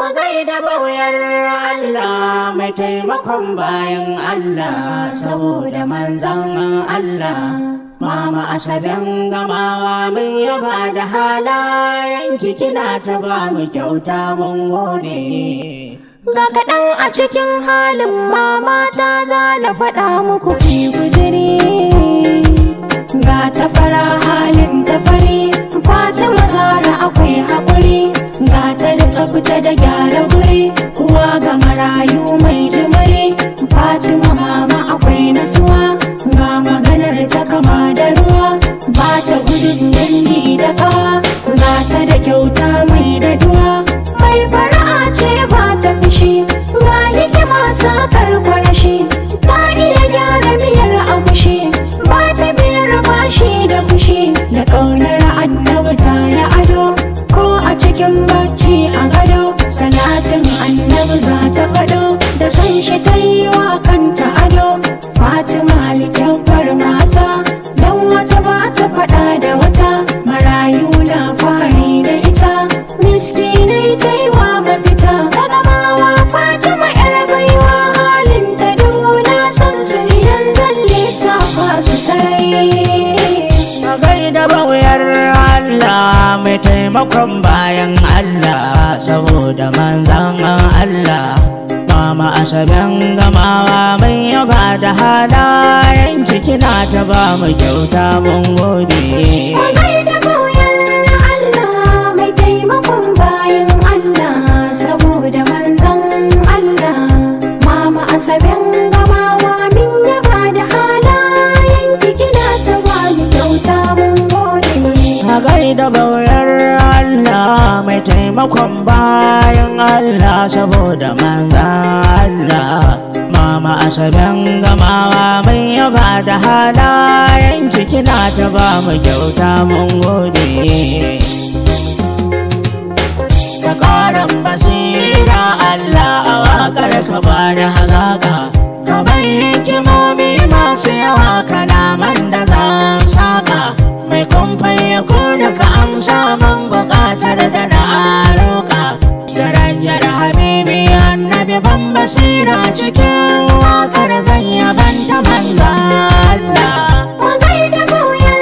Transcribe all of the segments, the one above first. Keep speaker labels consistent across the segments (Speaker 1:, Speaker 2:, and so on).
Speaker 1: gaida bauyar Allah mai taimakon bayan Allah saboda manzan Allah. Mama Asaben gamawa mun yaba da halayen kina ta ba mu kyauta mun gode.
Speaker 2: Ga kaɗan a cikin halin mama ta za na faɗa muku fi guziri. Ga ta fara halin ta fari, Fatima Zara akwai haƙuri. Ga ta da tsafta da gyara guri, uwa ga marayu mai jimiri. Fatima mama akwai nasuwa, ga maganar ta kama da ruwa. Ba ta gudun dangi da kawa, ga ta da kyauta mai da duwa. Mai fara'a ce ba ta fushi, ga hikima sakar kwarashi. Ta iya gyara miyar agushi, ba ta biyar bashi da fushi. Da ƙaunar annabi ta yi ado, ko a cikin bacci a gado. Salatin annabi za ta faɗo, da san shi ta yi wa kanta ado. Fatima alkyabbar mata, don wata ba ta faɗa da wata. Marayu na fari da ita, miskinai ta yi wa mafita. Ta gamawa Fatima yar baiwa halin ta duna san su idan zan lissafa su sarai.
Speaker 1: Ka gaida bauyar Allah mai taimakon bayan Allah saboda manzan Allah. Mama Asaben gamawa mai yaba da halayen kina ta ba mu kyauta mun gode.
Speaker 2: Kwagai da koyar Allah mai taimakon bayan Allah saboda manzan Allah. Mama Asaben gamawa min yaba da halayen kina ta ba mu kyauta mun gode.
Speaker 1: Ka gaida bauyar Allah mai taimakon bayan Allah saboda manzan Allah. Mama Asaben gamawa mai yaba da halayen kina ta ba mu kyauta mun gode. Ka ƙaran basira Allah a waƙar ka ba da hazaƙa. Ka bai hikimomi masu yawa kalaman da zan saƙa. Mai kumfai ya kuna ka amsa mun buƙatar da na roƙa. Darajar Habibi annabi ban basira cikin waƙar zan yabanta manzan Allah.
Speaker 2: Kwagai da koyar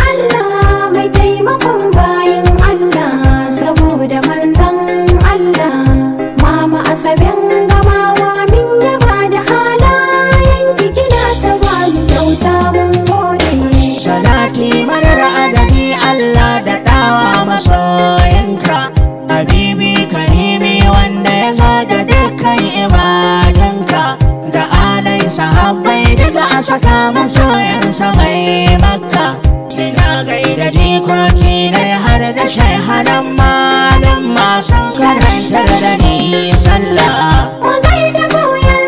Speaker 2: Allah mai taimakon bayan Allah saboda manzan Allah. Mama Asaben gamawa min yaba da halayen kina ta ba mu kyauta mun gode.
Speaker 1: Salati marar adadi Allah da ɗawa masoyinka Habibi karimi wanda ya zo da dukkan ibadanka Da alai sahabbai daga a saka masoyansa mai makka Ina gaida jikoki na har da shaihanan malin masu karantar da ni sallah
Speaker 2: Kwagai da koyar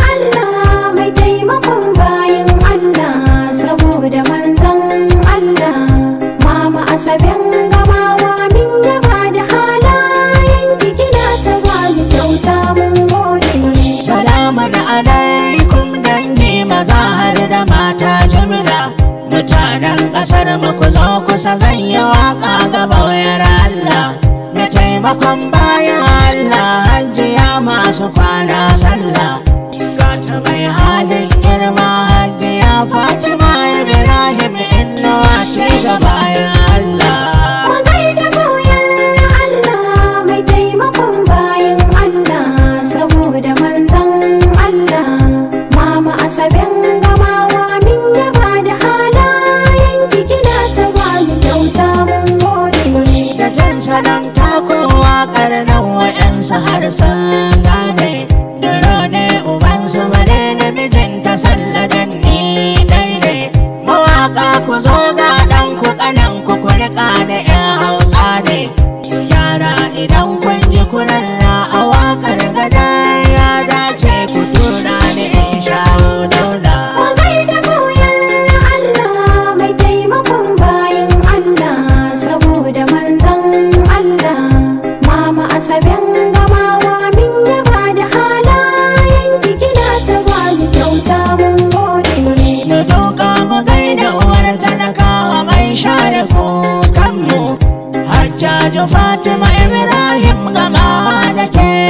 Speaker 2: Allah mai taimakon bayan Allah saboda manzan Allah. Mama Asaben gamawa min yaba da halayen kina ta ba mu kyauta mun gode.
Speaker 1: Salamun alaikum dangi maza har da mata jimla Mutanen ƙasar mu ku zo kusa zan yi waƙa ga bauyar Allah Na taimakon bayan Allah hajiya masu kwana sallah Gata mai halin girma hajiya Fatima Ibrahim innuwa ce ga bayan Allah
Speaker 2: Kwagai da koyar Allah mai taimakon bayan Allah saboda manzan Allah. Mama Asaben gamawa min yaba da halayen kina ta ba mu kyauta mun gode.
Speaker 1: da jin salon takowa karnan wa'yansu har sun gane Duro ne ubansu bare namijinta salladan ni daidai Mawaka ku zo ga ɗan ku ƙanan ku ku riƙa da ƴan hausa ne Ku yara idan kun ji kurarra a waƙar gada ya dace ku tura ni in shawo daula
Speaker 2: Kwagai da koyar Allah mai taimakon bayan Allah saboda manzan Allah. Mama Asaben gamawa min yaba da halayen kina ta ba mu kyauta mun gode.
Speaker 1: mu doka mu gaida uwar talakawa mai share kukanmu hajjaju fatima ibrahim gamawa da ke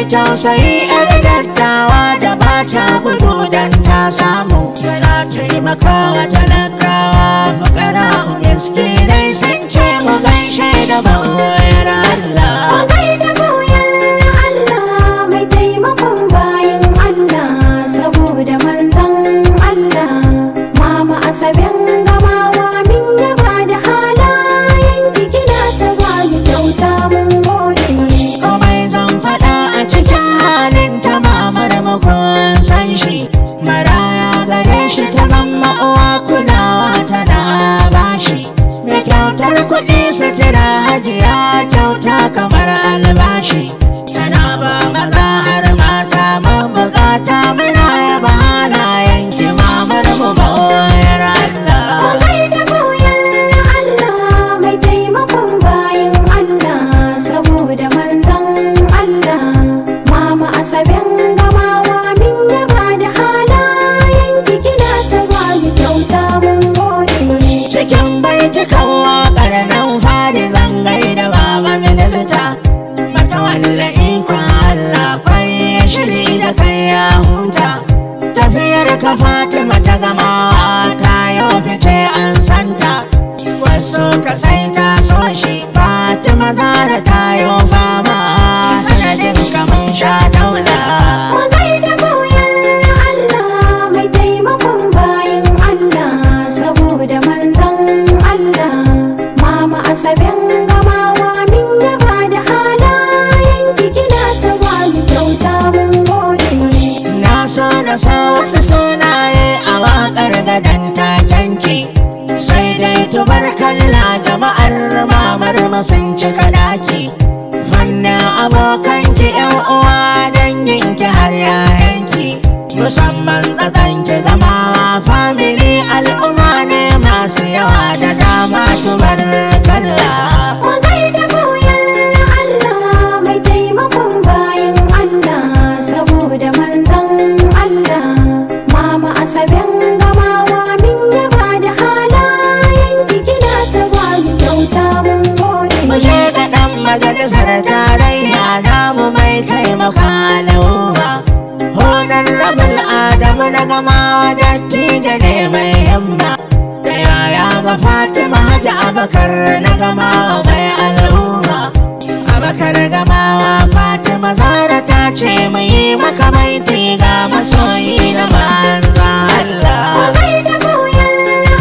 Speaker 1: tausayi yar dattawa da ba ta gudu dan ta samu tana taimakawa talakawa fakara miskinai sun ce mu gaishe da bawayar Allah
Speaker 2: Magai da bauyar Allah mai taimakon bayan Allah saboda manzan Allah mama asaben gamawa min yaba da halayen kina ta ba mu kyauta mun gode
Speaker 1: komai zan faɗa a cikin halin ta mamar makon san shi maraya gare shi ta zama uwa kulawa tana bashi mai kyautar kuɗi sutura hajiya kyauta kamar albashi tana ba maza har mata mabukata muna yaba halayen ki mamar mu bawayar Allah
Speaker 2: Magai da bauyar Allah mai taimakon bayan Allah saboda manzan Allah mama asaben gamawa min yaba da halayen kina ta ba mu kyauta mun gode
Speaker 1: cikin baitukan waƙar nan fari zangai da baba minista mata walla ikon Allah kwai shiri da kai ya huta tafiyar ka Fatima ta gamawa ta yau fice an santa wasu ka sai ta so shi Fatima zara ta yau fama sanadin kamun sha daula
Speaker 2: Magai da bauyar Allah mai taimakon bayan Allah saboda manzan Allah mama asaben gamawa min yaba da halayen kina ta ba mu kyauta mun gode
Speaker 1: Na so na sa wasu sunaye a waƙar gadon takenki sai dai tubarkalla jama'ar mamar mu sun cika daki fannin abokanki yan uwa danginki har yayanki musamman tsakanki zamawa family al'umma ne masu yawa da dama tubarkalla
Speaker 2: Magai da bauyar Allah mai taimakon bayan Allah saboda manzan Allah mama asaben gamawa min yaba da halayen kina ta ba mu kyauta mun gode
Speaker 1: mu je ga ɗan majalisar tarayya namu mai taimaka al'umma honar rabul adamu na gamawa dattijo ne mai himma da yaya ga fatima hajji abakar na gamawa mai al'umma abakar gamawa fatima zara ta ce mu yi maka maiti ga masoyi na manza Allah
Speaker 2: Magai da bauyar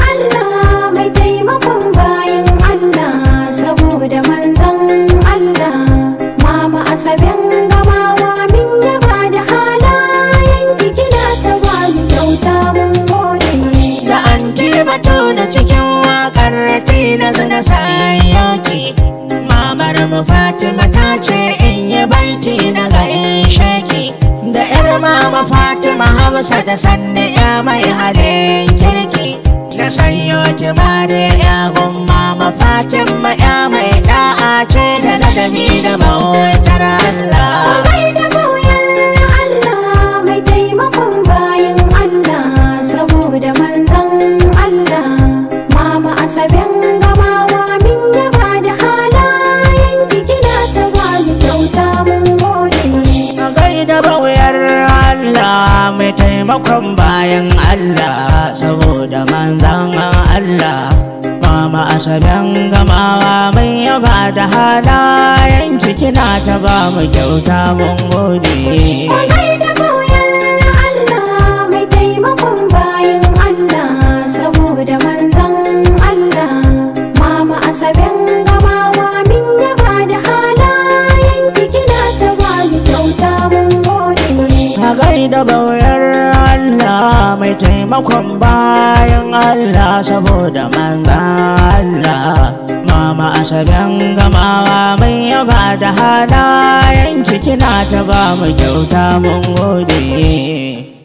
Speaker 2: Allah mai taimakon bayan Allah saboda manzan Allah mama asaben gamawa min yaba da halayen kina ta ba mu kyauta mun gode
Speaker 1: da an batu na cikin wakar tilas na sayoki mamar mu fatima ta ce in yi baiti na ga shaki da yar mama fatima hamsa da sanni ya mai halin kirki na sanyo ki ma da ya mama fatima ya mai da'a ce da ladabi da bautar Allah
Speaker 2: Magai da bauyar Allah mai taimakon bayan Allah saboda manzan Allah mama asaben gamawa min yaba da halayen kina ta ba mu kyauta mun gode
Speaker 1: A gaida bauyar Allah mai taimakon bayan Allah saboda manzan Allah Mama asaben gamawa mai yaba da halayen kina ta ba mu kyauta mun gode.
Speaker 2: Magai da bauyar Allah mai taimakon bayan Allah saboda manzan Allah mama asaben gamawa min yaba da halayen kina ta ba mu kyauta mun gode
Speaker 1: A gaida bauyar Allah mai taimakon bayan Allah saboda manzan Allah Mama asaben gamawa mai yaba da halayen kina ta ba mu kyauta mun gode